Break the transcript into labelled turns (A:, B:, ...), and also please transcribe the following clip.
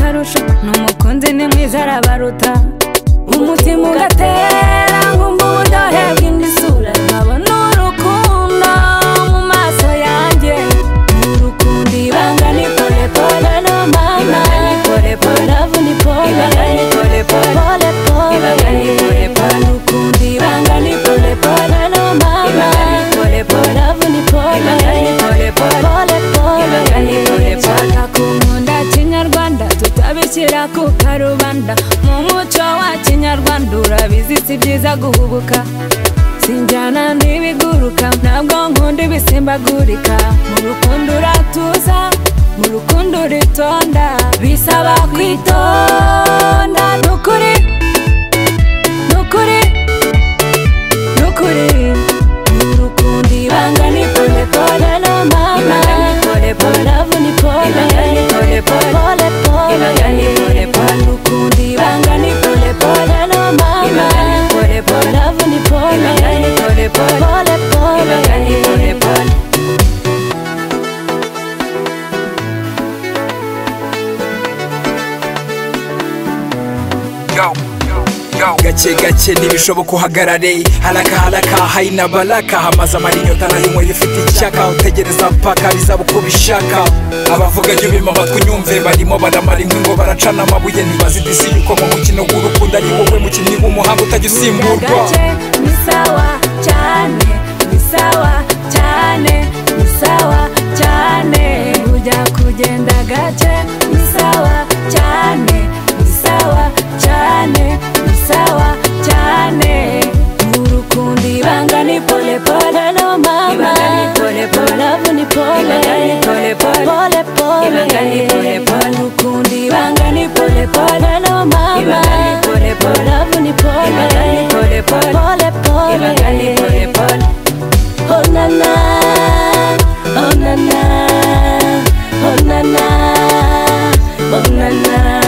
A: kurusha n'umukunzi ni mwiza arabaruta umutima ugatera nkumva uburyohe bw'indisura nkabona urukundo mu maso yanjye ni urukundo ibanga ni pole pole no mama ibanga ni pole pole love ni pole ibanga ni pole pole pole pole ibanga ni pole pole urukundo ibanga ni pole pole no mama ibanga ni pole pole love ni pole ibanga ni pole pole pole pole ibanga ni pole pole akunda kinyarwanda tutabishyira ku karubanda mu muco wa kinyarwanda urabizi si byiza guhubuka sinjyana n'ibiguruka ntabwo nkunda ibisimbagurika mu rukundo uratuza mu rukundo uritonda bisaba kwitonda ni ukuri ni ukuri ni ukuri ni urukundo ibanga ni pole pole no mama ibanga ni pole pole love ni pole ibanga ni pole pole pole pole ibanga ni pole pole urukundo ibanga ni pole pole no mama ibanga ni pole pole love ni pole ibanga ni pole pole pole pole ibanga ni pole pole
B: gake gake ntibishoboka uhagarare haraka haraka hari na baraka hamaze amarinyota nayo inywera ifite icyaka utegereza mpaka biza uko ubishaka abavuga ibyo bima amatwi unyumve barimo baramara inkwi ngo baracana amabuye ntibazi disi yuko mu mukino w'urukundo ari wowe mukinnyi w'umuhanga utajya usimburwa
A: gake ni sawa cyane ni sawa cyane ni sawa cyane ujya kugenda gake ni sawa cyane ni sawa cyane ni sawa cyane urukundo ibanga ni pole pole no mama pole pole love ni pole pole pole pole pole urukundo ibanga ni pole pole no mama pole pole love ni pole pole pole pole pole oh na na oh na na oh na na oh na na